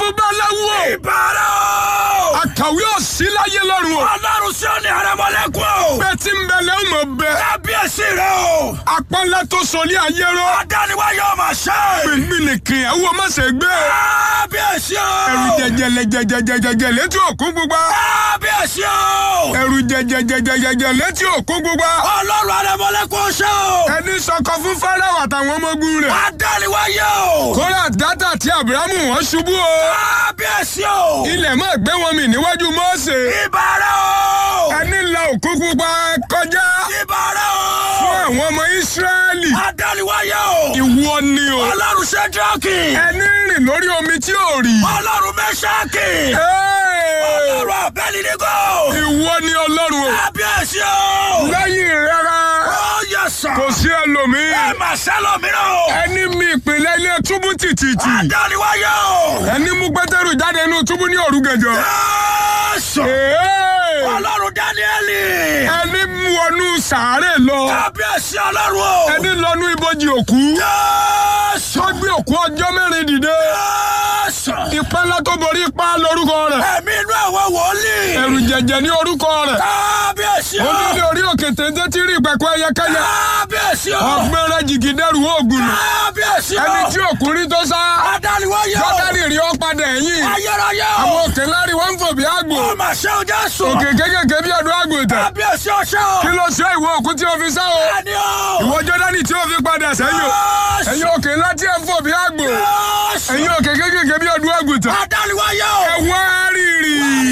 babaláwo Ìbára o. àkàwé òsì láyé lọ́run o Ọlọ́run sí òní àrẹ̀mọ́lẹ́kùn o. bẹ́ẹ̀ tí ń bẹ lẹ́hìn mọ̀ bẹ́ẹ̀ Kábíyèsí rẹ o. apọ́nlá tó sọlé ayé rọ Adániwáyé ọmọ ṣe. gbìngbìnìkì ẹ̀wọ́ má ṣe gbé Kábíyèsí o. ẹ̀rù jẹjẹlẹ jẹjẹjẹjẹ létí òkun gbogbo Kábíyèsí o. ẹ̀rù jẹjẹjẹjẹjẹ létí òkun gbogbo Ọlọ́run àrẹ̀mọ́lẹ́kùn ṣe o. ẹni sọkọ fún Fáráò àtàwọn ọmọ ogun rẹ̀ Adániwáyé o. kóra dátà tí Ábúráhámù wọn ṣubú o Kábíyèsí o. ilẹ̀ má gbé wọn mì níwájú Mósè Ìbára o. ẹni la òkun pupa kọjá Ìbára o. fún àwọn ọmọ Ísírẹ́lì Adániwáyé o. ìwọ ni o Ọlọ́run Ṣẹ́dírákì. ẹni rìn lórí omi tí ò rí Ọlọ́run Mẹ́ṣákì. Ẹ́ẹ̀! Ọlọ́run Abẹ́lídígò. ìwọ ni Ọlọ́run o Kábíyèsí o. lẹ́yìn rárá Ó yẹ sàn. kò sí ẹlòmíì Ẹ mà sẹ́lọ̀ mìíràn o. ẹni mi ìpìlẹ̀ ilé túbú tìtìtì Adániwáyé o. ẹni mú Pétérù jáde inú túbú ní òru gànjọ́ Jésù. Ẹ́ẹ̀! Ọlọ́run Dáníẹ́lì. ẹni mú wọnú sàárè lọ Kábíyèsí Ọlọ́run o. ẹni lọnú ibojì òkú Jésù. tó gbé òkú ọjọ́ mẹ́rin dìde Jésù. ipá ńlá tó borí ipá lórúkọ rẹ̀ Ẹ̀mí inú àwọn wòlíì. ẹ̀rù jẹ̀jẹ̀ ní orúkọ rẹ̀ Kábíyèsí o. onílé orí òkè téńté tí rí ìpẹ̀kọ́ ẹyẹkẹ́yẹ Kábíyèsí o. ọgbẹ́rẹ́ jìgìdẹ́rù oògùn nù Kábíyèsí o. ẹni tí òkúrin tó sá Adániwáyé o. jọ́dárì rí ọ padà ẹ̀yìn Ayérayé o. àwọn òkè lárí wọn ń fò bí àgbò Ọmọ ṣe o Jésù. òkè kékèké bí ọdún àgùntàn Kábíyèsí ọṣẹ́ o. kí ló ṣe ìwọ òkú tí o fi sá o Ẹni o. ìwọ jọ́dárì tí o fi padà sẹ́yìn o Jésù. ẹ̀yin òkè ńlá tí ẹ̀ ń fò bí àgbò Jésù. ẹ̀yin òkè kékèké bí ọdún àgùntàn Adániwáyé o. ẹ wá rírì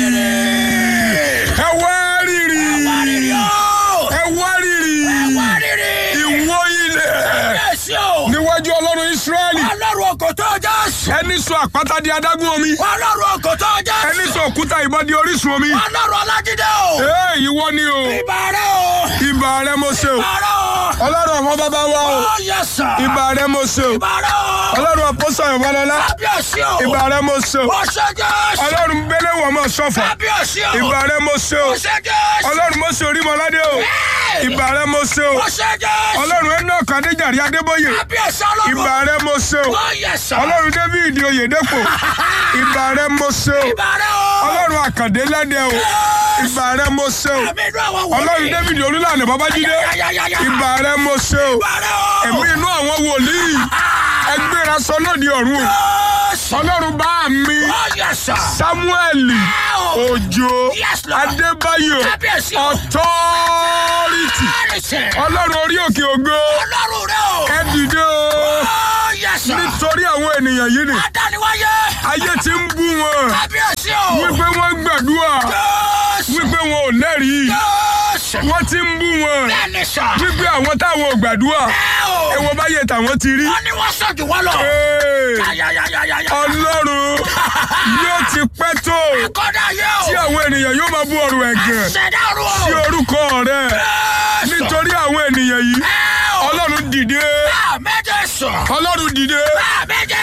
ẹ wá rírì Wárìrì o. ẹ wá rírì Wárìrì. ìwọ ilẹ̀ Kábíyèsí o. níwájú ọlọ́run Ísírẹ́lì Ọlọ́run òkòtó Jésù. ẹni sọ àpáta di adágún omi Ọlọ́run òkòtó Jésù. ẹni sọ òkúta ìbọn di orísun omi Ọlọ́run Ọlájídé o. ee ìwọ ni o Ìbàrẹ̀ o. ìbà rẹ mo ṣe o Ìbàrẹ̀ o. ọlọ́run àwọn bàbá wa o Ó yẹ sàn. ìbà rẹ mo ṣe o Ìbàrẹ̀ o. ọlọ́run àpọ́sọ̀ ìwọlọ́lá Kábíyèsí o. ìbà rẹ mo ṣe o Ó ṣe Jésù. ọlọ́run bẹ́lẹ̀ wọ̀ mọ́ sọ́fà Kábíyèsí o. ìbà rẹ mo ṣe o Ó ṣe Jésù. ọlọ́run mo ṣe orímọ̀ládé o ìbà rẹ mo ṣe o Ó ṣe Jésù. ọlọ́run Enoch Adéjàre Adébóyè Kábíyèsí Ọlọ́run. ìbà rẹ mo ṣe o Ó yẹ sàn. ọlọ́run David Oyèdèpọ̀ ìbà rẹ mo ṣe o Ìbàrẹ̀ o. ọlọ́run Àkàndé lẹ́dẹ̀ o ìbà rẹ mo ṣe o Ẹ̀mí inú àwọn wòlíì. ọlọ́run David Olúlànà Babájídé Yáyáyáyá. ìbà rẹ mo ṣe o Ìbàrẹ̀ o. ẹ̀mí inú àwọn wòlíì ẹgbẹ́ra sọ lóde ọ̀run o Jésù. ọlọ́run bá mi Ó yẹ sàn. Sámúẹ́lì Òjó Yes, Lord. Adébáyọ̀ Kábíyèsí o. ọ̀tọ́rìtì Ẹ̀rẹ̀sẹ̀. ọlọ́run orí òkè ògo Ọlọ́run rẹ o. ẹ dìde o Ó yẹ sàn. nítorí àwọn ènìyàn yìí ni Adániwáyé. ayé ti ń bú wọn Kábíyèsí o. wípé wọ́n gbàdúrà Jésù. wípé wọn ò lẹ́rìí Jésù. wọ́n ti ń bú wọn Bẹ́ẹ̀ni sàn. wípé àwọn táwọn ò gbàdúrà Ẹ o. ẹ̀wọ̀n báyé tàwọn ti rí. Wọ́n ní wọ́n sọ̀jù wọ́n lọ. Ee, Yáyáyáyáyá. Ọlọ́run yóò ti pẹ́ tó Kọ́dà yẹ o. tí àwọn ènìyàn yóò máa bú ọ̀rọ̀ ẹ̀gàn Ṣẹ̀dá ọ̀run o. sí orúkọ rẹ̀ Jésù. nítorí àwọn ènìyàn yìí Ẹ o. Ọlọ́run dìde Àmẹ́jẹ sàn. Ọlọ́run dìde Àmẹ́jẹ